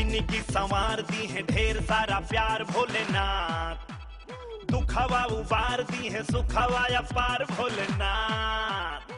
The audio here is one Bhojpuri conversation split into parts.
जिंदगी संवार दी है ढेर सारा प्यार भोलेनाथ दुखवा उबार दी है सुखवा अपार भोलेनाथ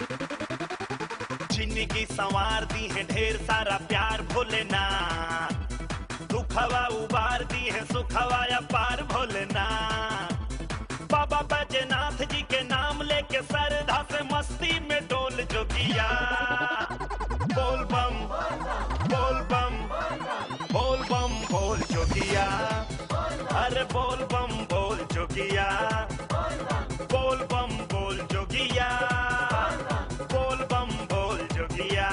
जिंदगी संवार दी है ढेर सारा प्यार भोलेनाथ दुखवा उबार दी है सुखवा अपार भोलेनाथ बाबा बैजनाथ जी के नाम लेके सरधा से मस्ती में डोल जोगिया बोल बम बोल बम बोल बम बोल जोगिया अरे बोल बम बोल जोगिया बोल बम बोल जोगिया बोल बम बोल जोगिया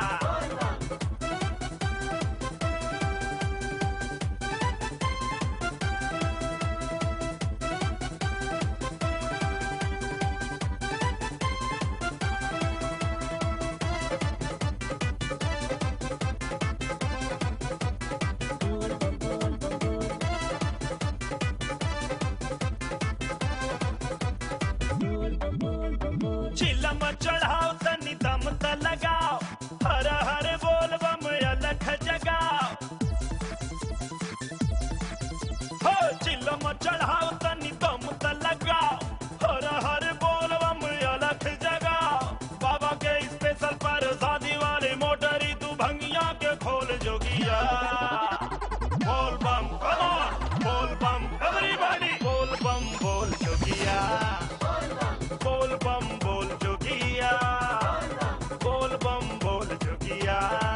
चिलम चढ़ाओ तनी दम त लगाओ हर हर बोल बम अलख जगाओ हो चिलम चढ़ाओ तनी दम त लगाओ हर हर बोल बम अलख जगाओ बाबा के स्पेशल पर शादी वाली मोटरी तू भंगिया के खोल जोगिया बोल बम come on बोल बम एवरीबॉडी बोल बम बोल जोगिया बोल बम बोल जोगिया बोल बम बोल जोगिया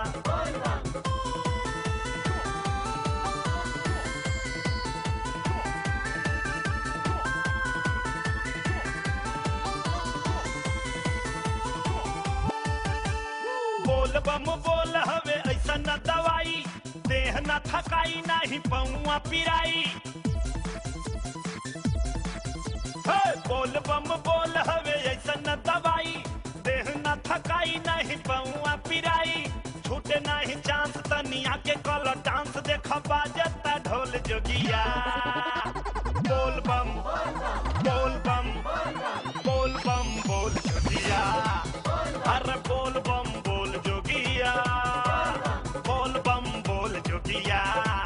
बोल बम बोल हवे ऐसा न दवाई देह न थकाई नाही पौआ पिराई हे, बोल बम बोल हवे ऐसा न दवाई देह न थकाई नहीं पौआ पिराई छूटे नहीं चांस तनिया के कल डांस देख बाजता ढोल जोगिया बोल बम बोल बम बोल बम बोल जोगिया अरे बोल बम बोल जोगिया बोल बम बोल जोगिया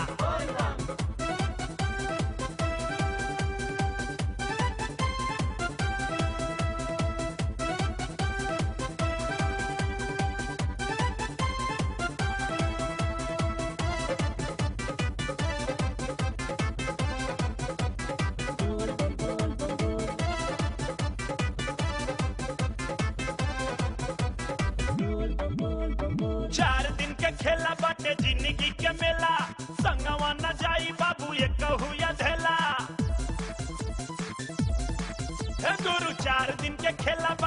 चार दिन के खेला बाटे जिंदगी के मेला संगवा न जाई बाबू ये कहू या धेला हे गुरु चार दिन के खेला